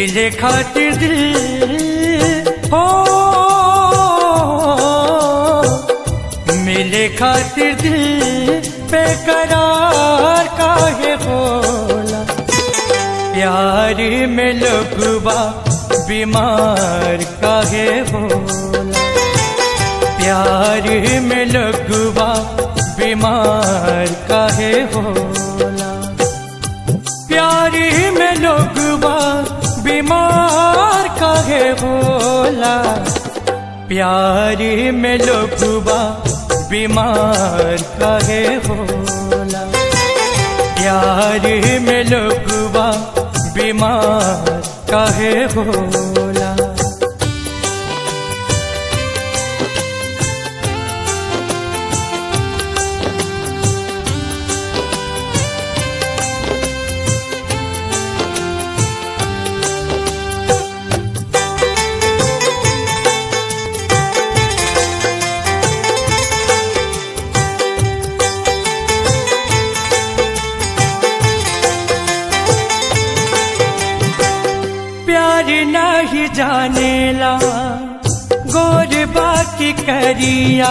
मिले खातिर दिल हो मिले खातिर दिल बेकरार काहे होला प्यार में लोगवा बीमार काहे होला प्यार में लोगवा बीमार काहे होला प्यार में लोगवा बीमार काहे होला प्यार में लोगवा बीमार काहे होला प्यार में लोगवा बीमार काहे होला प्यार नहीं जानेला गोर बाकी करिया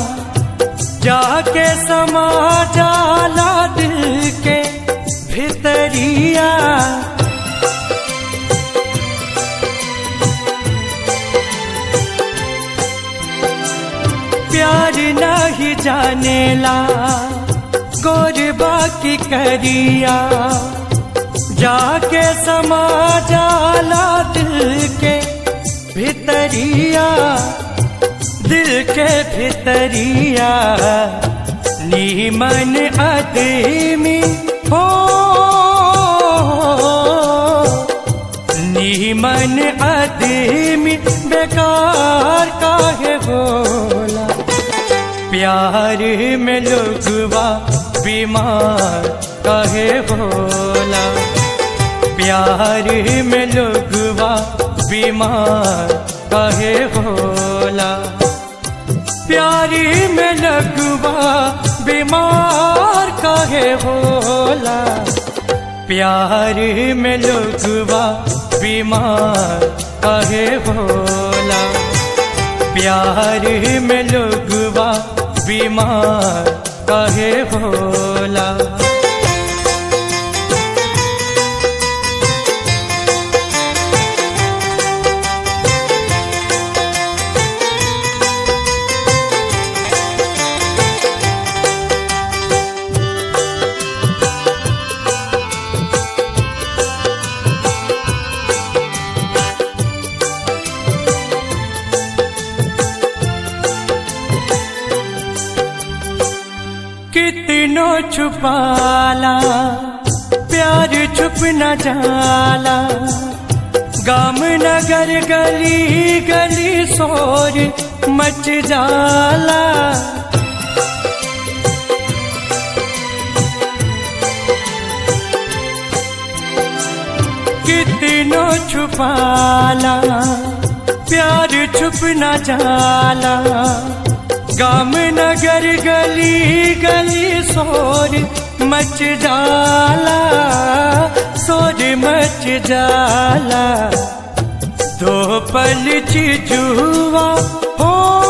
जाके समा जाला दिल के भितरिया प्यार नहीं जानेला गोर बाकी करिया जाके समा जाला दिल के भितरिया दिल के भितरिया नीमन आदमी हो नीमन आदमी बेकार काहे बोला प्यार में लोगवा बीमार काहे बोला प्यार में लोगवा बीमार काहे होला प्यार में लगवा बीमार काहे होला प्यार में लोगवा बीमार काहे होला प्यार में लोगवा बीमार काहे होला कितनो छुपाला प्यार छुप न जाला गाम नगर गली गली शोर मच जाला कितनो छुपाला प्यार छुप न जाला गाम नगर गली गली शोर मच जाला शोर मच जाला दो पल चिजुआ हो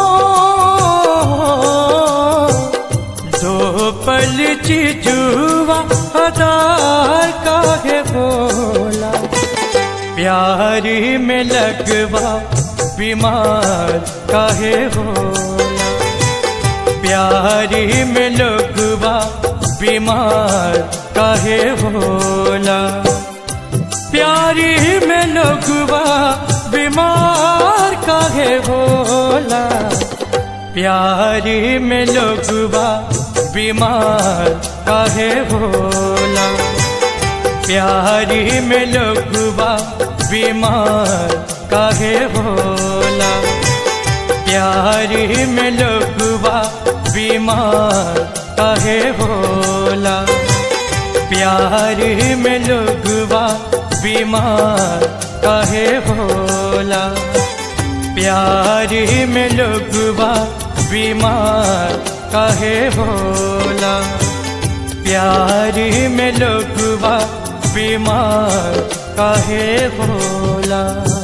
दो पल चिजुआ अदार काहे बोला प्यार में लगवा बीमार काहे होला प्यार में लोगवा बीमार काहे होला प्यार में लोगवा बीमार काहे होला प्यार में लोगवा बीमार काहे होला प्यार में लोगवा बीमार काहे होला प्यार में लोगवा बीमार काहे होला प्यार में लोगवा बीमार काहे होला प्यार में लोगवा बीमार काहे होला प्यार में लोगवा बीमार काहे होला